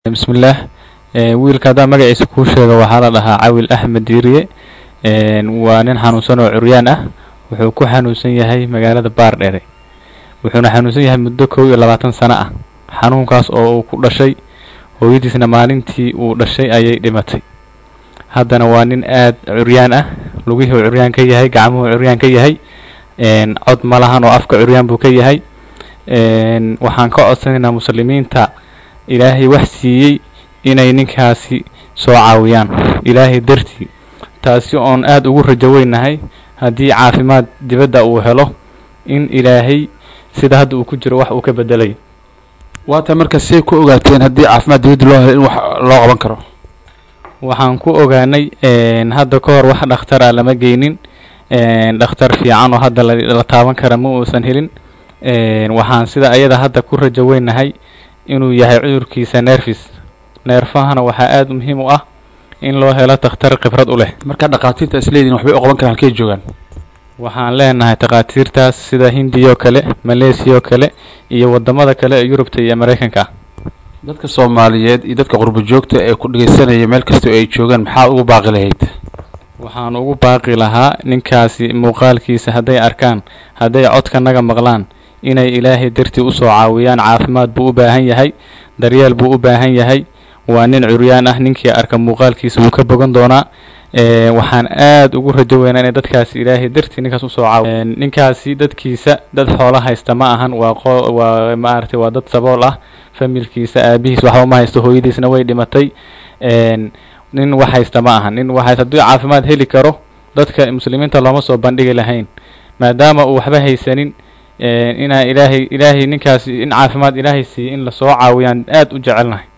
bismillaah wiilka haddaan magaciisa kuu sheego waxaa la dhahaa cawil axmed diiriye waa nin xanuunsan oo curyaan ah wuxuu ku xanuunsan yahay magaalada baardhere wuxuuna xanuunsan yahay muddo kow iyo labaatan sano ah xanuunkaas oo uu ku dhashay hooyadiisna maalintii uu dhashay ayay dhimatay haddana waa nin aad curyaan ah lugihii uu curyaan ka yahay gacmuhu curyaan ka yahay cod ma lahan oo afka curyaan buu ka yahay waxaan ka codsanaynaa muslimiinta ilaahay wax siiyey inay ninkaasi soo caawiyaan ilaahay dartii taasi oon aada ugu rajo weynahay haddii caafimaad dibadda uu helo in ilaahay sida hadda uu ku jiro wax uu ka bedelay waata marka say ku ogaateen haddii caafimaad dibadda loo helo in wax loo qaban karo waxaan ku ogaanay hadda ka hor wax dhakhtar ah lama geynin dhakhtar fiican oo hadda la taaban kara ma uusan helin waxaan sida ayada hadda ku rajo weynahay inuu yahay cudurkiisa neerfis neerfahana waxaa aada muhiim u ah in loo helo takhtar khibrad u leh marka dhakhaatiirta isleediin waxbay u qaban karaan halkay joogaan waxaan leenahay takhaatiirtaas sida hindiya oo kale maleesiya oo kale iyo wadamada kale ee yurubta iyo maraykanka ah dadka soomaaliyeed iyo dadka qurbo joogta ee ku dhegeysanaya meel kasta oo ay joogaan maxaa ugu baaqi lahayd waxaan ugu baaqi lahaa ninkaasi muuqaalkiisa hadday arkaan hadday codkanaga maqlaan inay ilaahay dartii usoo caawiyaan caafimaad buu u baahan yahay daryeel buu u baahan yahay waa nin curyaan ah ninkii arka muuqaalkiisa wuu ka bogan doonaa waxaan aada ugu rajo weynaa inay dadkaasi ilaahay dartii ninkaas usoo caawiy ninkaasi dadkiisa dad xoolo haysta ma ahan waa qo waa maaragtay waa dad sabool ah familkiisa aabihiis waxba ma haysto hooyadiisna way dhimatay nin wax haysta ma ahan nin wax haysta hadduu caafimaad heli karo dadka muslimiinta looma soo bandhigi lahayn maadaama uu waxba haysanin inaa ilaahay ilaahay ninkaasi in caafimaad ilaahay siiyo in lasoo caawiyaan aada u jecelnahay